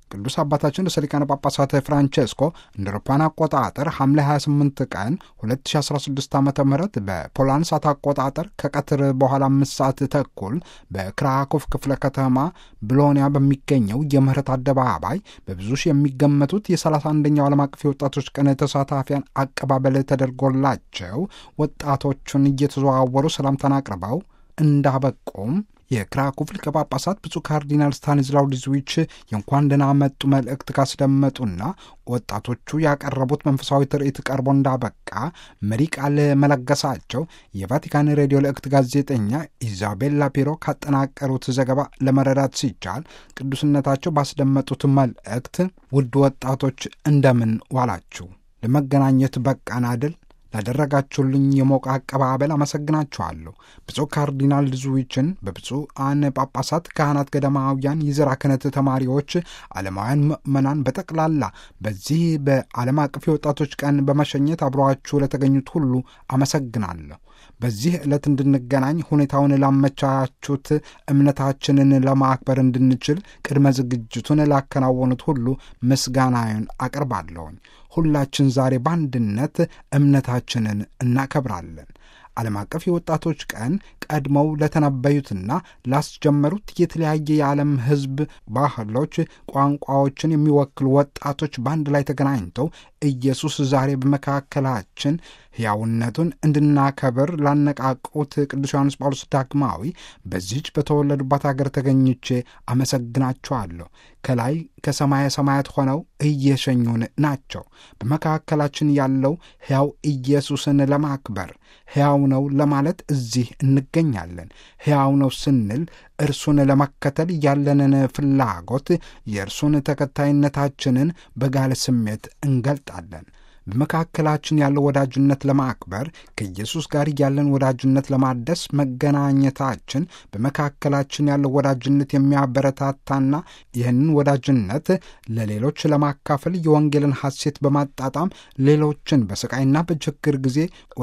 ቅዱስ አባታችን ርዕሰ ሊቃነ ጳጳሳት ፍራንቼስኮ እንደ አውሮፓውያን አቆጣጠር ሐምሌ 28 ቀን 2016 ዓ ም በፖላንድ ሰዓት አቆጣጠር ከቀትር በኋላ አምስት ሰዓት ተኩል በክራኮቭ ክፍለ ከተማ ብሎኒያ በሚገኘው የምህረት አደባባይ በብዙ ሺህ የሚገመቱት የ31ኛው ዓለም አቀፍ የወጣቶች ቀን ተሳታፊያን አቀባበል ተደርጎላቸው ወጣቶቹን እየተዘዋወሩ ሰላምታን አቅርበው እንዳበቁም የክራኮቭ ሊቀ ጳጳሳት ብፁዕ ካርዲናል ስታኒዝላው ዲዝዊች የእንኳን ደህና መጡ መልእክት ካስደመጡና ወጣቶቹ ያቀረቡት መንፈሳዊ ትርኢት ቀርቦ እንዳበቃ መሪ ቃል መለገሳቸው የቫቲካን ሬዲዮ ልእክት ጋዜጠኛ ኢዛቤላ ፒሮ ካጠናቀሩት ዘገባ ለመረዳት ሲቻል ቅዱስነታቸው ባስደመጡት መልእክት ውድ ወጣቶች እንደምን ዋላችሁ? ለመገናኘት በቃን አይደል? ላደረጋችሁልኝ የሞቀ አቀባበል አመሰግናችኋለሁ። ብፁዕ ካርዲናል ድዙዊችን በብፁዓን ጳጳሳት፣ ካህናት፣ ገዳማውያን፣ የዘራ ክህነት ተማሪዎች፣ ዓለማውያን ምዕመናን በጠቅላላ በዚህ በዓለም አቀፍ የወጣቶች ቀን በመሸኘት አብረዋችሁ ለተገኙት ሁሉ አመሰግናለሁ። በዚህ ዕለት እንድንገናኝ ሁኔታውን ላመቻቹት፣ እምነታችንን ለማክበር እንድንችል ቅድመ ዝግጅቱን ላከናወኑት ሁሉ ምስጋናዬን አቀርባለሁኝ። ሁላችን ዛሬ በአንድነት እምነታችንን እናከብራለን። ዓለም አቀፍ የወጣቶች ቀን ቀድመው ለተነበዩትና ላስጀመሩት የተለያየ የዓለም ሕዝብ ባህሎች፣ ቋንቋዎችን የሚወክሉ ወጣቶች በአንድ ላይ ተገናኝተው ኢየሱስ ዛሬ በመካከላችን ሕያውነቱን እንድናከብር ላነቃቁት ቅዱስ ዮሐንስ ጳውሎስ ዳግማዊ በዚህች በተወለዱባት አገር ተገኝቼ አመሰግናቸዋለሁ። ከላይ ከሰማየ ሰማያት ሆነው እየሸኙን ናቸው። በመካከላችን ያለው ሕያው ኢየሱስን ለማክበር ሕያው ነው ለማለት እዚህ እንገኛለን። ሕያው ነው ስንል እርሱን ለመከተል ያለንን ፍላጎት፣ የእርሱን ተከታይነታችንን በጋለ ስሜት እንገልጣለን። በመካከላችን ያለው ወዳጅነት ለማክበር ከኢየሱስ ጋር ያለን ወዳጅነት ለማደስ መገናኘታችን በመካከላችን ያለው ወዳጅነት የሚያበረታታና ይህንን ወዳጅነት ለሌሎች ለማካፈል የወንጌልን ሐሴት በማጣጣም ሌሎችን በስቃይና በችግር ጊዜ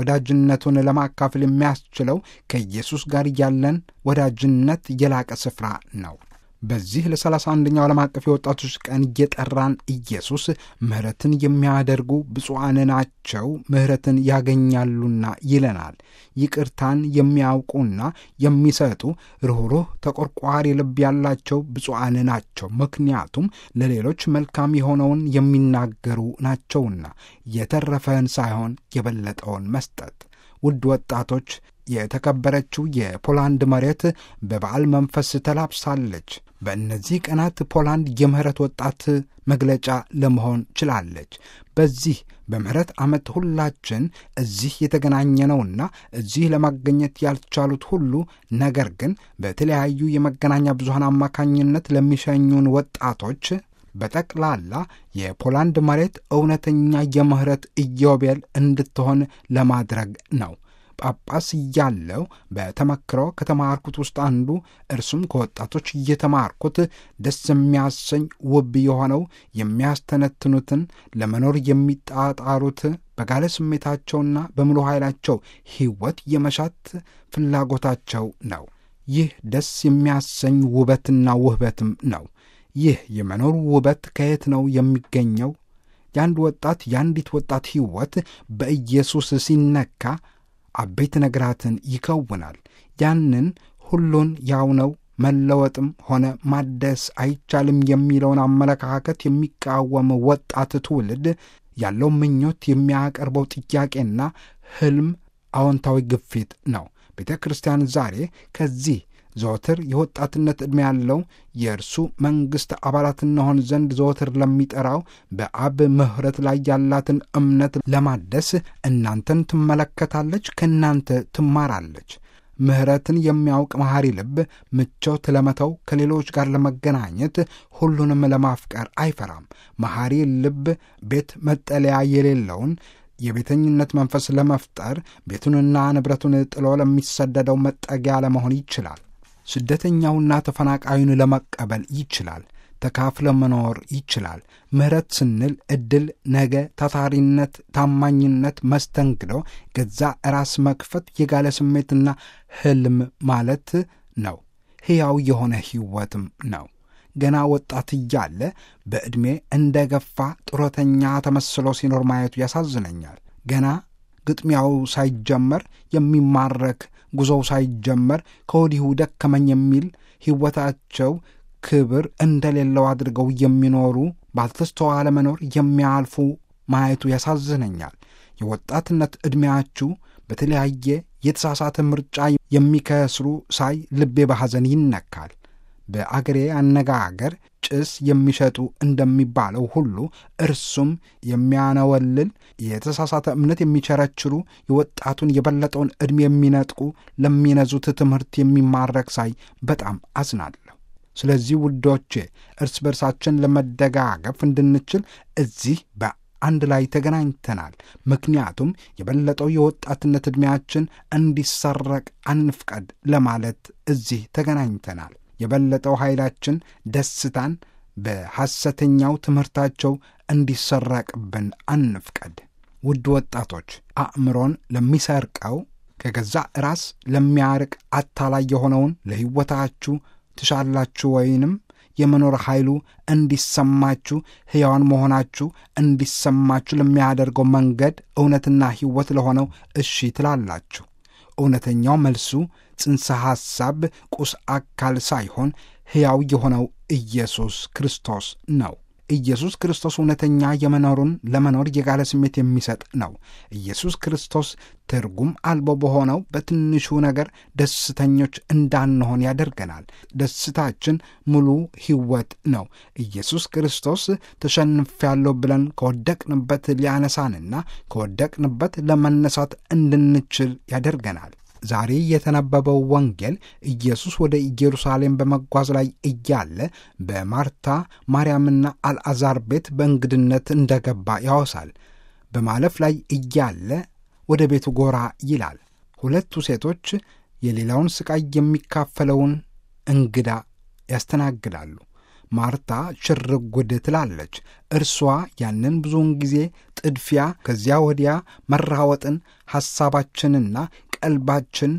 ወዳጅነቱን ለማካፈል የሚያስችለው ከኢየሱስ ጋር ያለን ወዳጅነት የላቀ ስፍራ ነው። በዚህ ለሰላሳ አንደኛው ዓለም አቀፍ የወጣቶች ቀን እየጠራን ኢየሱስ ምሕረትን የሚያደርጉ ብፁዓን ናቸው ምሕረትን ያገኛሉና ይለናል። ይቅርታን የሚያውቁና የሚሰጡ ርኅሩህ ተቆርቋሪ ልብ ያላቸው ብፁዓን ናቸው፣ ምክንያቱም ለሌሎች መልካም የሆነውን የሚናገሩ ናቸውና የተረፈን ሳይሆን የበለጠውን መስጠት። ውድ ወጣቶች የተከበረችው የፖላንድ መሬት በበዓል መንፈስ ተላብሳለች። በእነዚህ ቀናት ፖላንድ የምህረት ወጣት መግለጫ ለመሆን ችላለች። በዚህ በምህረት ዓመት ሁላችን እዚህ የተገናኘነውና እዚህ ለማገኘት ያልቻሉት ሁሉ ነገር ግን በተለያዩ የመገናኛ ብዙሃን አማካኝነት ለሚሸኙን ወጣቶች በጠቅላላ የፖላንድ መሬት እውነተኛ የምህረት ኢዮቤል እንድትሆን ለማድረግ ነው። ጳጳስ እያለው በተመክሮ ከተማርኩት ውስጥ አንዱ እርሱም ከወጣቶች እየተማርኩት ደስ የሚያሰኝ ውብ የሆነው የሚያስተነትኑትን ለመኖር የሚጣጣሩት በጋለ ስሜታቸውና በሙሉ ኃይላቸው ሕይወት የመሻት ፍላጎታቸው ነው። ይህ ደስ የሚያሰኝ ውበትና ውህበትም ነው። ይህ የመኖር ውበት ከየት ነው የሚገኘው? የአንድ ወጣት የአንዲት ወጣት ሕይወት በኢየሱስ ሲነካ አበይት ነገራትን ይከውናል። ያንን ሁሉን ያው ነው መለወጥም ሆነ ማደስ አይቻልም የሚለውን አመለካከት የሚቃወም ወጣት ትውልድ ያለው ምኞት የሚያቀርበው ጥያቄና ሕልም አዎንታዊ ግፊት ነው። ቤተ ክርስቲያን ዛሬ ከዚህ ዘወትር የወጣትነት ዕድሜ ያለው የእርሱ መንግሥት አባላት እንሆን ዘንድ ዘወትር ለሚጠራው በአብ ምሕረት ላይ ያላትን እምነት ለማደስ እናንተን ትመለከታለች፣ ከእናንተ ትማራለች። ምሕረትን የሚያውቅ መሐሪ ልብ ምቾት ለመተው ከሌሎች ጋር ለመገናኘት ሁሉንም ለማፍቀር አይፈራም። መሐሪ ልብ ቤት መጠለያ የሌለውን የቤተኝነት መንፈስ ለመፍጠር ቤቱንና ንብረቱን ጥሎ ለሚሰደደው መጠጊያ ለመሆን ይችላል። ስደተኛውና ተፈናቃዩን ለመቀበል ይችላል። ተካፍለ መኖር ይችላል። ምሕረት ስንል ዕድል፣ ነገ፣ ታታሪነት፣ ታማኝነት፣ መስተንግዶ፣ ገዛ ራስ መክፈት፣ የጋለ ስሜትና ሕልም ማለት ነው። ሕያው የሆነ ሕይወትም ነው። ገና ወጣት እያለ በዕድሜ እንደ ገፋ ጡረተኛ ተመስሎ ሲኖር ማየቱ ያሳዝነኛል። ገና ግጥሚያው ሳይጀመር የሚማረክ ጉዞው ሳይጀመር ከወዲሁ ደከመኝ የሚል ሕይወታቸው ክብር እንደሌለው አድርገው የሚኖሩ ባልተስተዋለ መኖር የሚያልፉ ማየቱ ያሳዝነኛል። የወጣትነት ዕድሜያችሁ በተለያየ የተሳሳተ ምርጫ የሚከስሩ ሳይ ልቤ በሐዘን ይነካል። በአገሬ አነጋገር ጭስ የሚሸጡ እንደሚባለው ሁሉ እርሱም የሚያነወልል የተሳሳተ እምነት የሚቸረችሩ የወጣቱን የበለጠውን ዕድሜ የሚነጥቁ ለሚነዙት ትምህርት የሚማረክ ሳይ በጣም አዝናለሁ። ስለዚህ ውዶቼ እርስ በርሳችን ለመደጋገፍ እንድንችል እዚህ በአንድ ላይ ተገናኝተናል። ምክንያቱም የበለጠው የወጣትነት ዕድሜያችን እንዲሰረቅ አንፍቀድ ለማለት እዚህ ተገናኝተናል። የበለጠው ኃይላችን ደስታን በሐሰተኛው ትምህርታቸው እንዲሰረቅብን አንፍቀድ። ውድ ወጣቶች አእምሮን ለሚሰርቀው ከገዛ ራስ ለሚያርቅ አታላይ የሆነውን ለሕይወታችሁ ትሻላችሁ ወይንም የመኖር ኃይሉ እንዲሰማችሁ ሕያዋን መሆናችሁ እንዲሰማችሁ ለሚያደርገው መንገድ እውነትና ሕይወት ለሆነው እሺ ትላላችሁ። እውነተኛው መልሱ ጽንሰ ሐሳብ ቁስ አካል ሳይሆን ሕያው የሆነው ኢየሱስ ክርስቶስ ነው። ኢየሱስ ክርስቶስ እውነተኛ የመኖሩን ለመኖር የጋለ ስሜት የሚሰጥ ነው። ኢየሱስ ክርስቶስ ትርጉም አልቦ በሆነው በትንሹ ነገር ደስተኞች እንዳንሆን ያደርገናል። ደስታችን ሙሉ ሕይወት ነው። ኢየሱስ ክርስቶስ ተሸንፌያለሁ ብለን ከወደቅንበት ሊያነሳንና ከወደቅንበት ለመነሳት እንድንችል ያደርገናል። ዛሬ የተነበበው ወንጌል ኢየሱስ ወደ ኢየሩሳሌም በመጓዝ ላይ እያለ በማርታ ማርያምና አልዓዛር ቤት በእንግድነት እንደገባ ያወሳል። በማለፍ ላይ እያለ ወደ ቤቱ ጎራ ይላል። ሁለቱ ሴቶች የሌላውን ሥቃይ የሚካፈለውን እንግዳ ያስተናግዳሉ። ማርታ ሽርጉድ ትላለች። እርሷ ያንን ብዙውን ጊዜ ጥድፊያ፣ ከዚያ ወዲያ መራወጥን፣ ሐሳባችንና ቀልባችን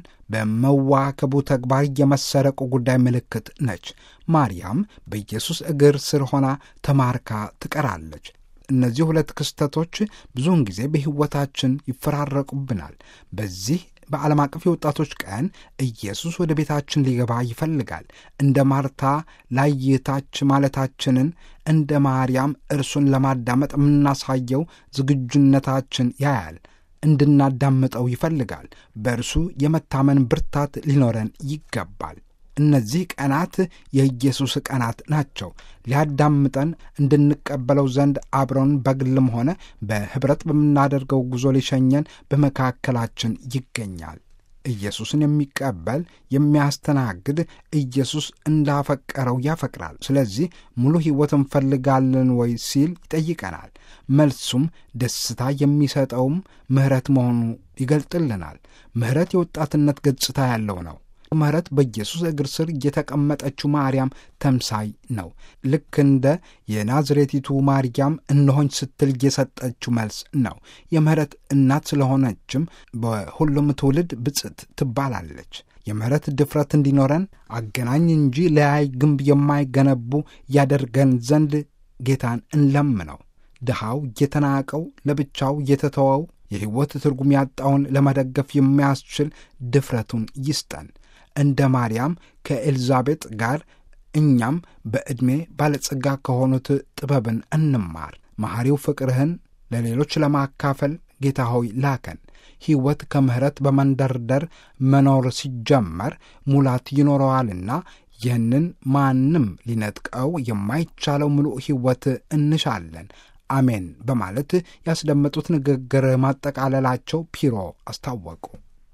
በመዋከቡ ተግባር የመሰረቁ ጉዳይ ምልክት ነች። ማርያም በኢየሱስ እግር ስር ሆና ተማርካ ትቀራለች። እነዚህ ሁለት ክስተቶች ብዙውን ጊዜ በሕይወታችን ይፈራረቁብናል። በዚህ በዓለም አቀፍ የወጣቶች ቀን ኢየሱስ ወደ ቤታችን ሊገባ ይፈልጋል። እንደ ማርታ ላይታች ማለታችንን እንደ ማርያም እርሱን ለማዳመጥ የምናሳየው ዝግጁነታችን ያያል። እንድናዳምጠው ይፈልጋል። በእርሱ የመታመን ብርታት ሊኖረን ይገባል። እነዚህ ቀናት የኢየሱስ ቀናት ናቸው። ሊያዳምጠን እንድንቀበለው ዘንድ አብረን በግልም ሆነ በኅብረት በምናደርገው ጉዞ ሊሸኘን በመካከላችን ይገኛል። ኢየሱስን የሚቀበል የሚያስተናግድ ኢየሱስ እንዳፈቀረው ያፈቅራል። ስለዚህ ሙሉ ሕይወት እንፈልጋለን ወይ ሲል ይጠይቀናል። መልሱም ደስታ የሚሰጠውም ምሕረት መሆኑ ይገልጥልናል። ምሕረት የወጣትነት ገጽታ ያለው ነው። ምሕረት በኢየሱስ እግር ስር የተቀመጠችው ማርያም ተምሳይ ነው። ልክ እንደ የናዝሬቲቱ ማርያም እነሆኝ ስትል የሰጠችው መልስ ነው። የምሕረት እናት ስለሆነችም በሁሉም ትውልድ ብፅዕት ትባላለች። የምሕረት ድፍረት እንዲኖረን አገናኝ እንጂ ለያይ ግንብ የማይገነቡ ያደርገን ዘንድ ጌታን እንለምነው። ድሃው የተናቀው ለብቻው የተተወው የሕይወት ትርጉም ያጣውን ለመደገፍ የሚያስችል ድፍረቱን ይስጠን። እንደ ማርያም ከኤልዛቤጥ ጋር እኛም በዕድሜ ባለጸጋ ከሆኑት ጥበብን እንማር። መሐሪው ፍቅርህን ለሌሎች ለማካፈል ጌታ ሆይ ላከን። ሕይወት ከምሕረት በመንደርደር መኖር ሲጀመር ሙላት ይኖረዋልና ይህንን ማንም ሊነጥቀው የማይቻለው ምሉእ ሕይወት እንሻለን። አሜን በማለት ያስደመጡት ንግግር ማጠቃለላቸው ፒሮ አስታወቁ።